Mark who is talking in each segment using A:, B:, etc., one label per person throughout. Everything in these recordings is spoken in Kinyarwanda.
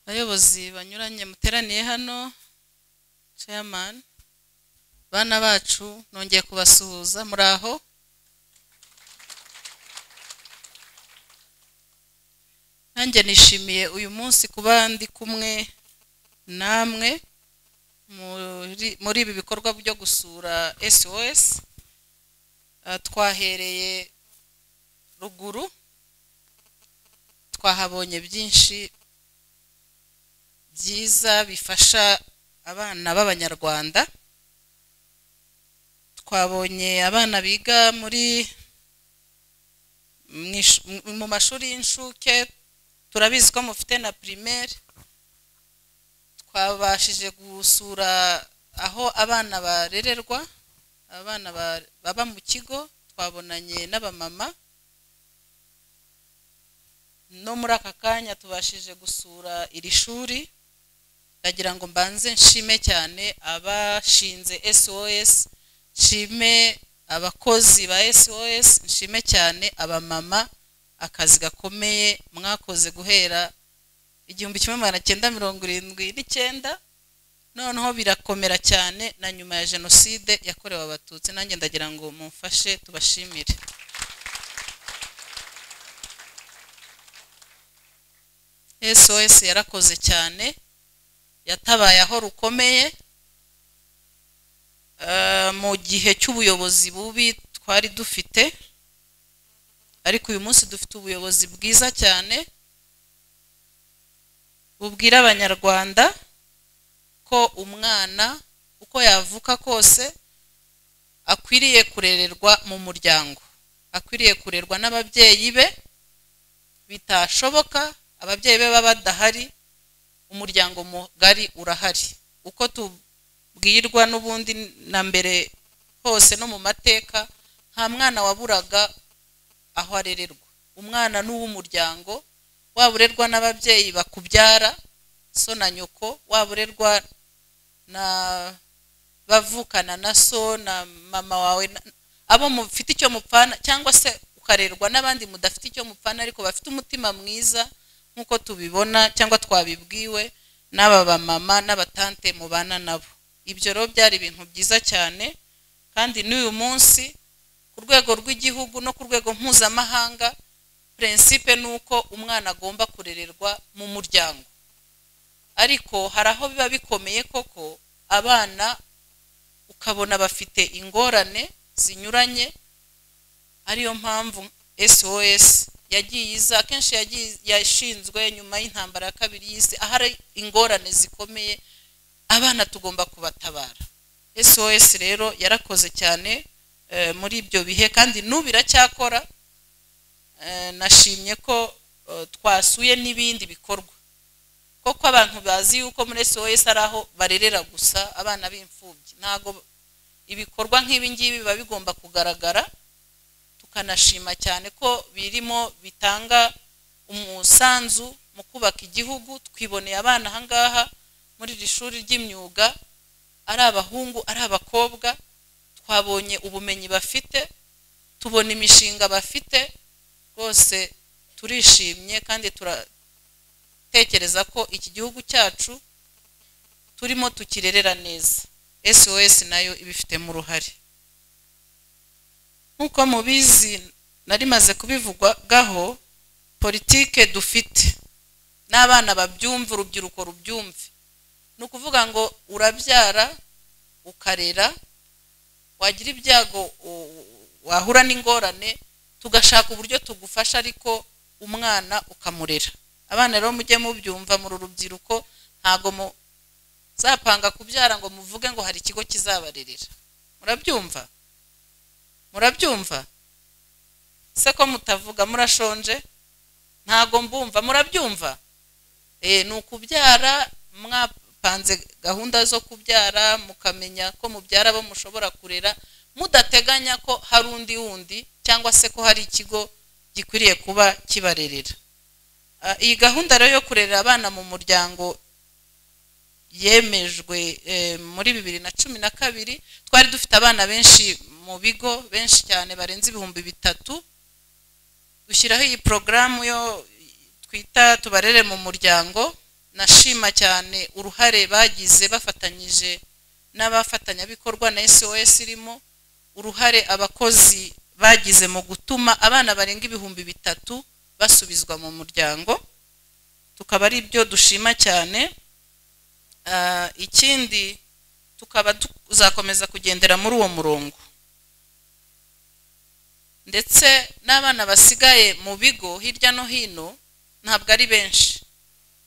A: abayobozi banyuranye muteraniye hano chairman bana bacu nongeye kubasuhuza muri aho nanjye nishimiye uyu munsi kuba ndi kumwe namwe muri- muri ibi bikorwa byo gusura sos Ah, twahereye ruguru twahabonye byinshi byiza bifasha abana b'abanyarwanda twabonye abana biga muri mu ish- mu- mu mashuri y'incuke turabizi ko mufite na primaire twabashije gusura aho abana barererwa abana ba- baba mu kigo twabonanye n'abamama no muri aka kanya tubashije gusura iri shuri ndagira ngo mbanze nshime cyane abashinze sos nshime abakozi ba sos nshime cyane abamama akazi gakomeye mwakoze guhera igihumbi kimwe magana cyenda mirongo irindwi n'icyenda noneho birakomera cyane na nyuma ya jenoside yakorewe abatutsi nanjye ndagira ngo mumfashe tubashimire sos yarakoze cyane yatabaye aho rukomeye Eh, mu gihe cy'ubuyobozi bubi twari dufite ariko uyu munsi dufite ubuyobozi bwiza cyane bubwira abanyarwanda ko umwana uko yavuka kose akwiriye kurererwa mu muryango akwiriye kurerwa n'ababyeyi be bitashoboka ababyeyi be baba badahari umuryango mugari urahari uko tubwirwa n'ubundi na mbere hose no mu mateka nta mwana waburaga aho arererwa umwana ni uw'umuryango waba urerwa n'ababyeyi bakubyara so na nyoko waba urerwa na bavukana na so na mama wawe na- abo mufite icyo mupfana cyangwa se ukarerwa n'abandi mudafite icyo mupfana ariko bafite umutima mwiza nk'uko tubibona cyangwa twabibwiwe n'aba bamama n'abatante mubana nabo ibyo rero byari ibintu byiza cyane kandi n'uyu munsi ku rwego rw'igihugu no ku rwego mpuzamahanga prinsipe ni uko umwana agomba kurererwa mu muryango ariko hari aho biba bikomeye koko abana ukabona bafite ingorane zinyuranye ariyo mpamvu sos yagiye iza akenshi yagiye yashinzwe nyuma y'intambara ya kabiri y'isi ahari ingorane zikomeye abana tugomba kubatabara sos rero yarakoze cyane eh, muri ibyo bihe kandi n'ubu iracyakora Eh, nashimye ko eh, twasuye n'ibindi bikorwa koko abantu bazi yuko muri sos ari aho barerera gusa abana b'imfubyi ntabwo ibikorwa nk'ibi ngibi biba bigomba kugaragara tukanashima cyane ko birimo bitanga umusanzu mu kubaka igihugu twiboneye abana aha ngaha muri iri shuri ry'imyuga ari abahungu ari abakobwa twabonye ubumenyi bafite tubona imishinga bafite rwose turishimye kandi tura- tekereza ko iki gihugu cyacu turimo tukirerera neza sos nayo ibifitemo uruhare nk'uko mubizi nari maze kubivugwaho politike dufite n'abana babyumva urubyiruko rubyumve ni ukuvuga ngo urabyara ukarera wagira ibyago u- wahura n'ingorane tugashaka uburyo tugufasha ariko umwana ukamurera abana rero mujye mubyumva muri urubyiruko ntago muzapanga kubyara ngo muvuge ngo hari ikigo kizabarerera murabyumva murabyumva se ko mutavuga murashonje ntago mbumva murabyumva Eh, ni ukubyara mwapanze gahunda zo kubyara mukamenya ko mubyara abo mushobora kurera mudateganya ko hari undi wundi cyangwa se ko hari ikigo gikwiriye kuba kibarerera Ah, iyi gahunda rero yo kurerera abana mu muryango yemejwe eh, muri bibiri na cumi na kabiri twari dufite abana benshi mu bigo benshi cyane barenze ibihumbi bitatu dushyiraho iyi porogaramu yo twita tubarere mu muryango nashima cyane uruhare bagize bafatanyije n'abafatanyabikorwa na sos irimo uruhare abakozi bagize mu gutuma abana barenga ibihumbi bitatu basubizwa mu muryango tukaba ari byo dushima cyane Ah, ikindi tukaba tuzakomeza kugendera muri uwo murongo ndetse n'abana basigaye mu bigo hirya no hino ntabwo ari benshi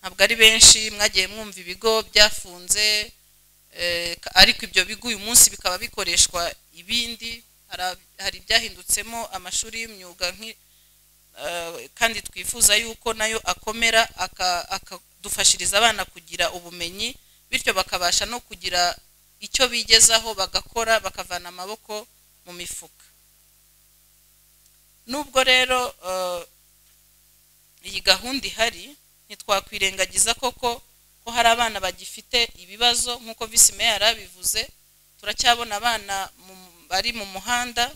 A: ntabwo ari benshi mwagiye mwumva ibigo byafunze eh, ka- ariko ibyo bigo uyu munsi bikaba bikoreshwa ibindi Hari- hari ibyahindutsemo amashuri y'imyuga nki- eh, kandi twifuza yuko nayo akomera aka- akadufashiriza abana kugira ubumenyi bityo bakabasha no kugira icyo bigezaho bagakora bakavana amaboko mu mifuka nubwo rero eh, iyi gahunda ihari ntitwakwirengagiza koko ko hari abana bagifite ibibazo nk'uko visi meya yarabivuze turacyabona abana mu- bari mu muhanda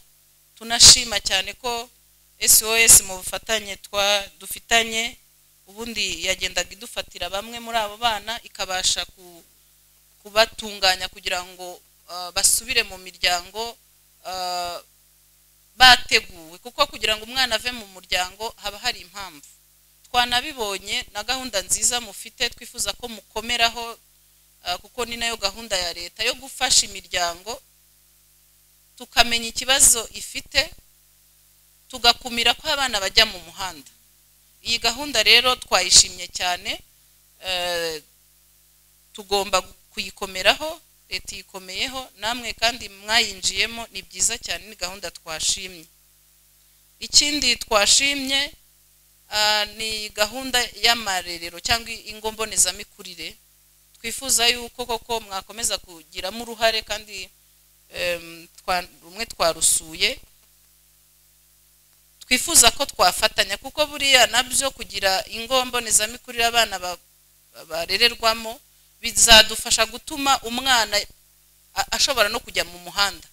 A: tunashima cyane ko sos mu bufatanye twa dufitanye ubundi yagendaga idufatira bamwe muri abo bana ikabasha ku- kubatunganya kugira ngo ah, basubire mu miryango ah, bateguwe kuko kugira ngo umwana ave mu muryango haba hari impamvu twanabibonye na gahunda nziza mufite twifuza ko mukomeraho ah, kuko ni nayo gahunda ya leta yo gufasha imiryango tukamenya ikibazo ifite tugakumira ko abana bajya mu muhanda iyi gahunda rero twayishimye cyane eh, tugomba kuyikomeraho leta iyikomeyeho namwe kandi mwayinjiyemo ni byiza cyane ni gahunda twashimye ikindi twashimye ah, ni gahunda y'amarerero cyangwa ingo mbonezamikurire twifuza yuko koko mwakomeza kugiramo uruhare kandi em, twa- rumwe twarusuye twifuza ko twafatanya kuko buriya nabyo kugira ingo mbonezamikurire abana ba- ba- barererwamo bizadufasha gutuma umwana a- ashobora no kujya mu muhanda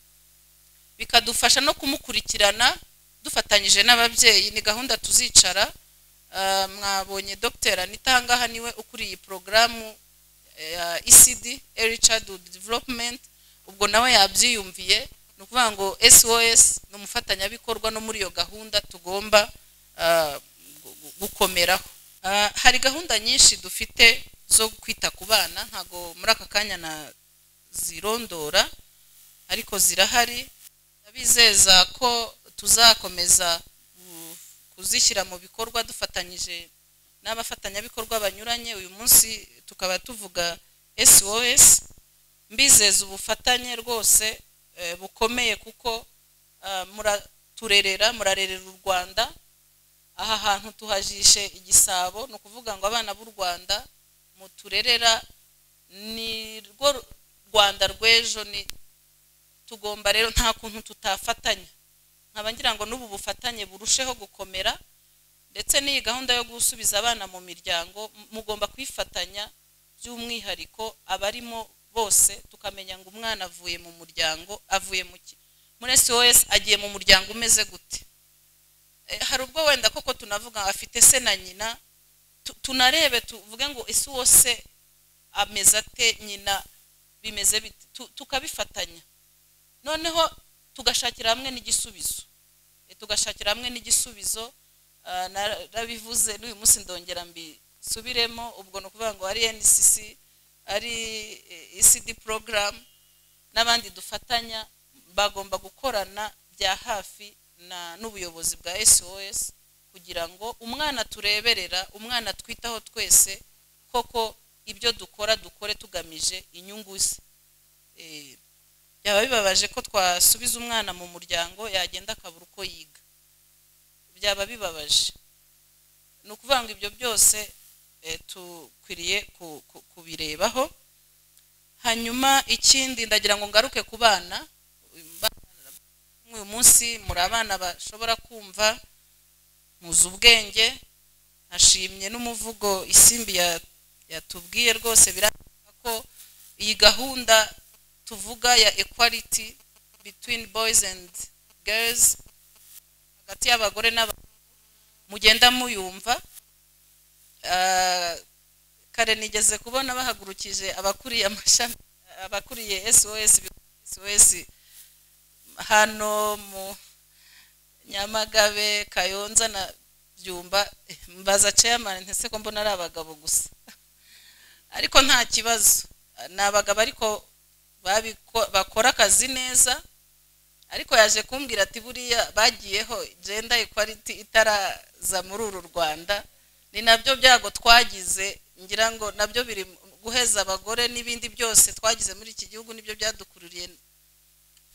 A: bikadufasha no kumukurikirana dufatanyije n'ababyeyi ni gahunda tuzicara Ah, mwabonye dr anita ahangaha niwe ukuriye iyi porogaramu ya ecd early childhood development ubwo nawe yabyiyumviye ni ukuvuga ngo sos ni umufatanyabikorwa no muri iyo gahunda tugomba ah, gu- gu- gukomeraho Ah, hari gahunda nyinshi dufite zo kwita ku bana ntabwo muri aka kanya nazirondora ariko zirahari ndabizeza ko tuzakomeza ku- kuzishyira mu bikorwa dufatanyije n'abafatanyabikorwa banyuranye uyu munsi tukaba tuvuga sos mbizeza ubufatanye rwose eh, bukomeye kuko ah, muraturerera murarerera u rwanda aha hantu tuhajishe igisabo ni ukuvuga ngo abana b'u rwanda muturerera ni rwo rwanda rw'ejo ni tugomba rero nta kuntu tutafatanya nkaba ngira ngo n'ubu bufatanye burusheho gukomera ndetse n'iyi gahunda yo gusubiza abana mu miryango m- mugomba kwifatanya by'umwihariko abarimo bose tukamenya ngo umwana avuye mu muryango avuye mu ki- muri sos agiye mu muryango umeze gute Eh, hari ubwo wenda koko tunavuga afite se na nyina tu- tunarebe tuvuge ngo ese uwo se ameze ate nyina bimeze bite Tu- tukabifatanya noneho tugashakira hamwe n'igisubizo E, tugashakira hamwe n'igisubizo Ah, narabivuze n'uyu munsi ndongera mbisubiremo ubwo ni ukuvuga ngo ari ncc ari eh, ecd porogaramu n'abandi dufatanya bagomba gukorana bya hafi na- n'ubuyobozi bwa sos kugira ngo umwana tureberera umwana twitaho twese koko ibyo dukora dukore tugamije inyungu ze Eh, byaba bibabaje ko twasubiza umwana mu muryango yagenda akabura uko yiga byaba bibabaje ni ukuvuga ngo ibyo byose eh, dukwiriye ku- ku- kubirebaho hanyuma ikindi ndagira ngo ngaruke ku bana uyu munsi muri abana bashobora kumva muzi ubwenge nashimye n'umuvugo isimbi ya- yatubwiye rwose birangira ko iyi gahunda tuvuga ya equality between boys and girls hagati y'abagore n'abagabo mugenda muyumva Ah, kare nigeze kubona bahagurukije abakuriye amashami abakuriye sos sos hano mu nyamagabe kayonza na byumba eh, mbaza chairman ntese ko mbona ari abagabo gusa ariko nta kibazo ni abagabo ariko babiko- bakora akazi neza ariko yaje kumbwira ati buriya bagiyeho genda equality itaraza muri uru rwanda ni nabyo byago twagize ngira ngo nabyo biri mu- guheza abagore n'ibindi byose twagize muri iki gihugu nibyo byadukururiye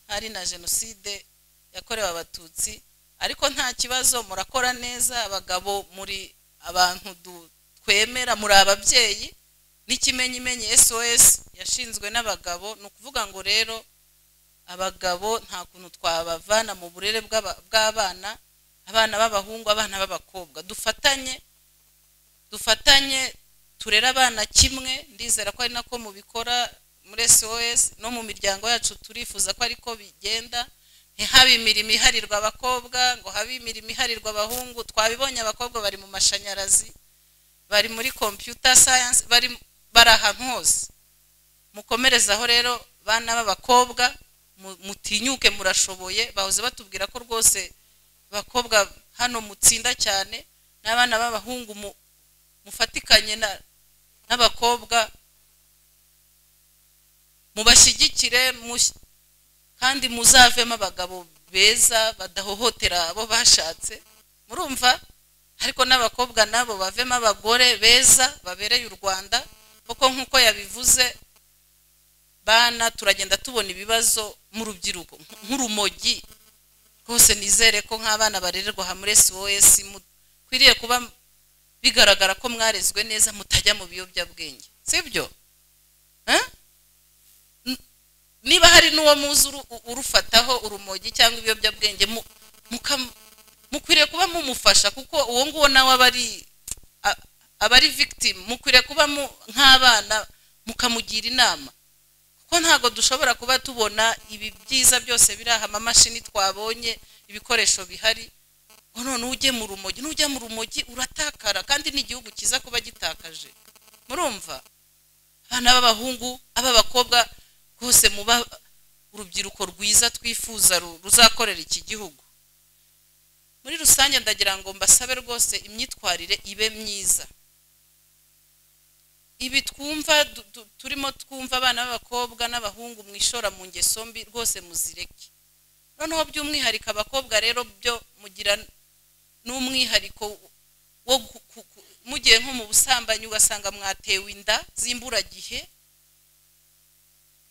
A: hari na jenoside yakorewe abatutsi ariko nta kibazo murakora neza abagabo muri abantu du- twemera muri ababyeyi n'ikimenyimenyi sos yashinzwe n'abagabo ni ukuvuga ngo rero abagabo nta kuntu twabavana mu burere bw'aba- bw'abana abana b'abahungu abana b'abakobwa dufatanye dufatanye turere abana kimwe ndizera ko ari nako mubikora muri sos no mu miryango yacu turifuza ko ariko bigenda ntihabe imirimo iharirwa abakobwa ngo habe imirimo iharirwa abahungu twabibonye abakobwa bari mu mashanyarazi bari muri computer science bari bari ahantu hose mukomerezaho rero bana b'abakobwa mu- mutinyuke murashoboye bahoze batubwira ko rwose bakobwa hano mutsinda cyane n'abana b'abahungu mu- mufatikanye na- n'abakobwa mubashyigikire mush- kandi muzavemo abagabo beza badahohotera abo bashatse murumva ariko n'abakobwa nabo bavemo abagore beza babereye u rwanda kuko nk'uko yabivuze bana turagenda tubona ibibazo mu rubyiruko nk'urumogi rwose nizere ko nk'abana barererwa aha muri sos mukwiriye kuba bigaragara ko mwarezwe neza mutajya mu biyobyabwenge sibyo Eh? N- niba hari n'uwo muzi uru- u- urufataho urumogi cyangwa ibiyobyabwenge mu- muka- mukwiriye kuba mumufasha kuko uwo nguwo nawe aba ari a- aba ari victim mukwiriye kuba mu- nk'abana mukamugira inama ko ntabwo dushobora kuba tubona ibi byiza byose biri aha amamashini twabonye ibikoresho bihari ngo none ujye mu rumogi n'ujya mu rumogi uratakara kandi ni igihugu cyiza kuba gitakaje murumva abana b'abahungu ab'abakobwa rwose muba urubyiruko rwiza twifuza ru- ruzakorera iki gihugu muri rusange ndagira ngo mbasabe rwose imyitwarire ibe myiza ibi twumva du- du- turimo twumva abana b'abakobwa n'abahungu mwishora mu ngeso mbi rwose muzireke noneho by'umwihariko abakobwa rero byo mugira n'umwihariko wo gu- ku- ku- mugiye nko mu busambanyi ugasanga mwatewe inda z'imburagihe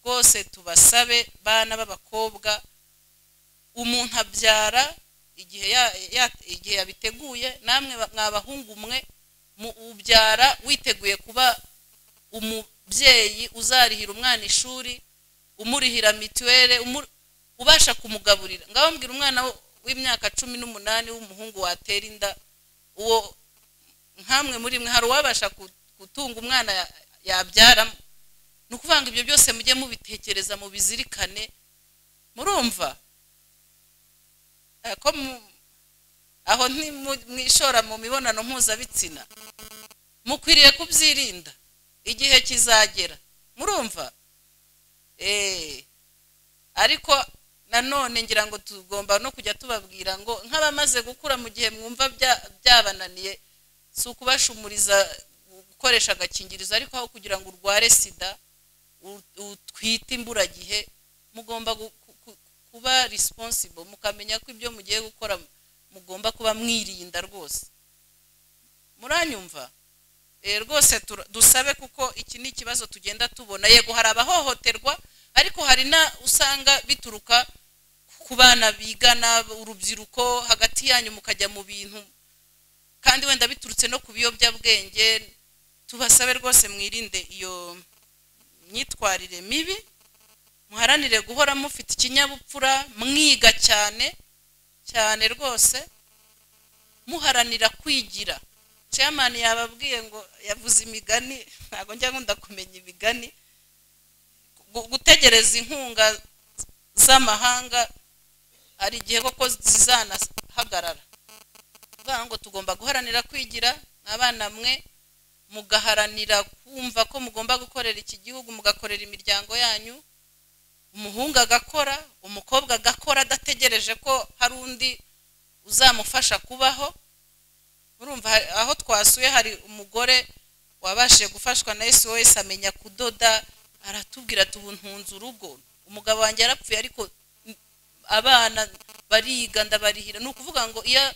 A: rwose tubasabe bana b'abakobwa umuntu abyara igihe ya- ya- igihe yabiteguye namwe ba- mwabahungu mwe mu- ubyara witeguye kuba umubyeyi uzarihira umwana ishuri umurihira mituweli umu- ubasha kumugaburira ngaho mbwira umwana w- w'imyaka cumi n'umunani w'umuhungu watera inda uwo nkamwe muri mwe hari uwabasha ku- gutunga umwana ya- yabyara ni ukuvuga ngo ibyo byose mujye mubitekereza mubizirikane murumva Eh, ko mu- aho ntimwishora mu mibonano mpuzabitsina mukwiriye kubyirinda igihe kizagera murumva Eh, ariko nanone ngira ngo tugomba no kujya tubabwira ngo nk'abamaze gukura mu gihe mwumva bya- byabananiye si ukubashumuriza gukoresha agakingirizo ariko aho kugira ngo urware sida u- utwite imburagihe mugomba gu- ku- ku- kuba responsible mukamenya ko ibyo mugiye gukora mugomba kuba mwirinda rwose muranyumva Eh, rwose tura- dusabe kuko iki ni ikibazo tugenda tubona yego hari abahohoterwa ariko hari na usanga bituruka ku bana bigana urubyiruko hagati yanyu mukajya mu bintu kandi wenda biturutse no ku biyobyabwenge tubasabe rwose mwirinde iyo myitwarire mibi muharanire guhora mufite ikinyabupfura mwiga cyane cyane rwose muharanira kwigira chairman yababwiye ngo yavuze imigani ntabwo njya nkunda kumenya imigani Gu- gutegereza inkunga z'amahanga hari igihe koko zizanahagarara kuvuga ngo tugomba guharanira kwigira abana mwe mugaharanira kumva ko mugomba gukorera iki gihugu mugakorera imiryango yanyu umuhungu agakora umukobwa agakora adategereje ko hari undi uzamufasha kubaho urumva hari- aho twasuye hari umugore wabashije gufashwa na esi wese amenya kudoda aratubwira ati ubu ntunze urugo umugabo wanjye yarapfuye ariko abana bariga ndabarihira ni ukuvuga ngo iyo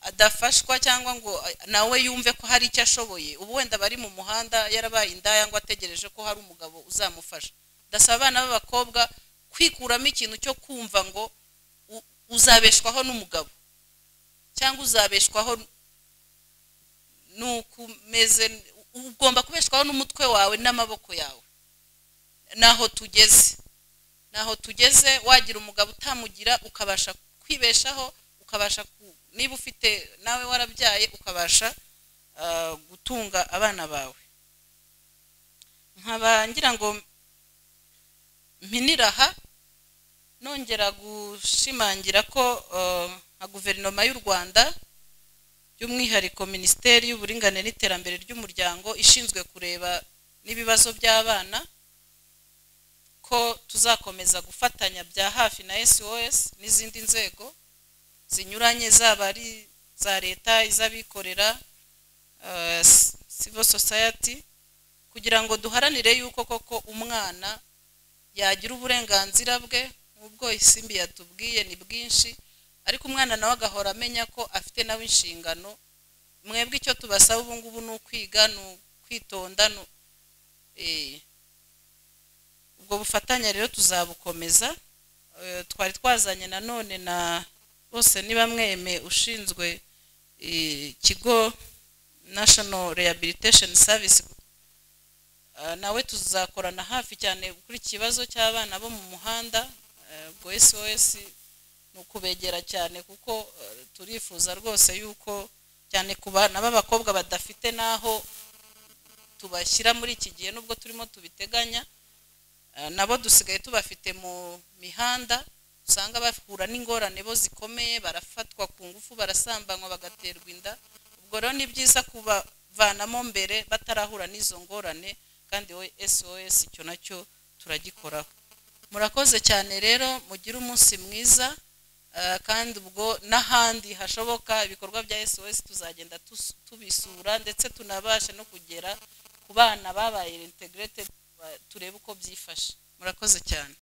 A: adafashwa cyangwa ngo nawe yumve ko hari icyo ashoboye ubu wenda bari mu muhanda yarabaye indaya ngo ategereje ko hari umugabo uzamufasha ndasaba abana b'abakobwa kwikuramo ikintu cyo kumva ngo u- uzabeshwaho n'umugabo cyangwa uzabeshwaho nukumeze ugomba kubeshwaho n'umutwe wawe n'amaboko yawe naho tugeze naho tugeze wagira umugabo utamugira ukabasha kwibeshaho ukabasha ku- niba ufite nawe warabyaye ukabasha ah, gutunga abana bawe nkaba ngira ngo mpinira aha nongera gushimangira ko ah, nka guverinoma y'u rwanda by'umwihariko minisiteri y'uburinganire n'iterambere ry'umuryango ishinzwe kureba n'ibibazo by'abana ko tuzakomeza gufatanya bya hafi na sos n'izindi nzego zinyuranye zaba ari iza leta iz'abikorera eh, civil society kugira ngo duharanire yuko koko umwana yagira uburenganzira bwe nk'ubwo isimbi yatubwiye ni bwinshi ariko umwana nawe agahora amenya ko afite nawe inshingano mwebwe icyo tubasaba ubu ngubu ni ukwiga ni ukwitonda ni u- eh. ubwo bufatanye rero tuzabukomeza Eh, twari twazanye nanone na bose niba mweme ushinzwe eh, ikigo national rehabilitation service Ah, nawe tuzakorana hafi cyane kuri iki kibazo cy'abana bo mu muhanda eh, ubwo sos ni ukubegera cyane kuko eh, turifuza rwose yuko cyane ku bana b'abakobwa badafite n'aho tubashyira muri iki gihe nubwo turimo tubiteganya eh, nabo dusigaye tubafite mu mihanda usanga bahura n'ingorane bo zikomeye barafatwa ku ngufu barasambanywa bagaterwa inda ubwo rero ni byiza kubavanamo mbere batarahura n'izo ngorane kandi we sos icyo nacyo turagikoraho murakoze cyane rero mugire umunsi mwiza eh, kandi ubwo n'ahandi hashoboka ibikorwa bya sos tuzagenda tus- tubisura ndetse tunabashe no kugera ku bana babaye integrated ba- turebe uko byifashe murakoze cyane